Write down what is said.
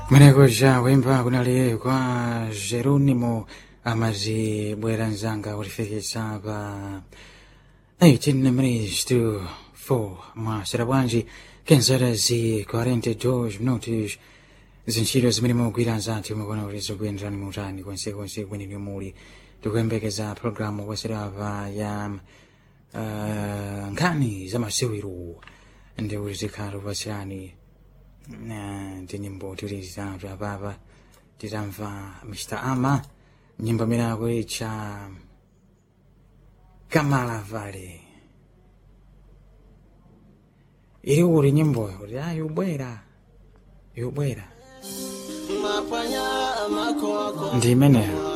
Mwenekuja wimba kunali kwa Jeronimo amazibwera mzanga kulifikisa pa 18 minutes to 4 mwasera bwanji kenzera zi 42 minutos zintchito zimene mugwira nzathu mukona kuti zikuyenderani mutani konsekonse kweneni muli tikuyembekeza programu kwaserapa ya uh, nkhani za masewero ndi kuti zikhala kupatsirani ndi nyimbo tili zitatu apapa titamva mr ama nyimbo imene akuitcha kamala vale ili kuti nyimboyo kuti a yubwera yubwera ndi imeneyo